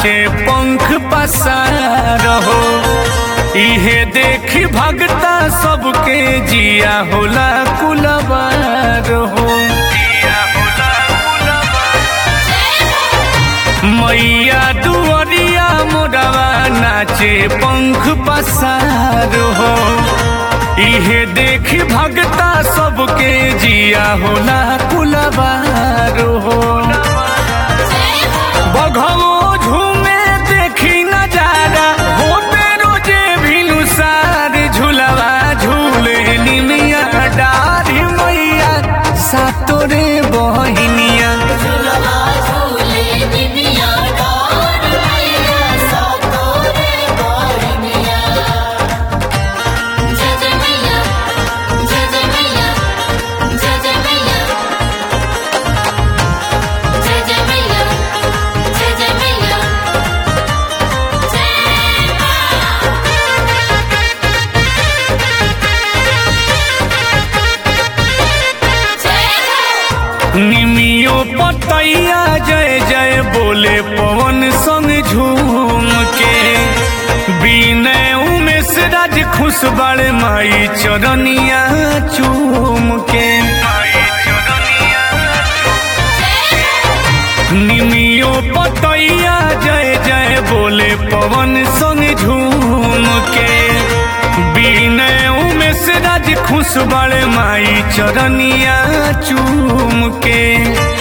नाचे पंख पसार हो इहे देखी भगता सबके जिया होला कुलबार हो जिया होला कुलबार मैया दुआरिया मोरवा नाचे पंख पसार हो इहे देखी भगता सबके जिया होला कुलबार हो बघवो झूमे देखी नजारा होते रोजे भिनुसार झूलवा झूले निमिया डारी मैया सातोरे बहिनिया झुलवा झूले निमिया डार मैया सातोरे बहिनिया जय जय मैया जय जय मैया जय जय मैया जय जय मैया जय जय मैया जय निमियो पतैया जय जय बोले पवन संग झूम के बीनय उमेश राज खुश बड़े माई चरनिया चूम के निमियो पतैया जय जय बोले पवन संग झूम के बीनय उमेश राज खुश बड़े माई चरनिया चूम के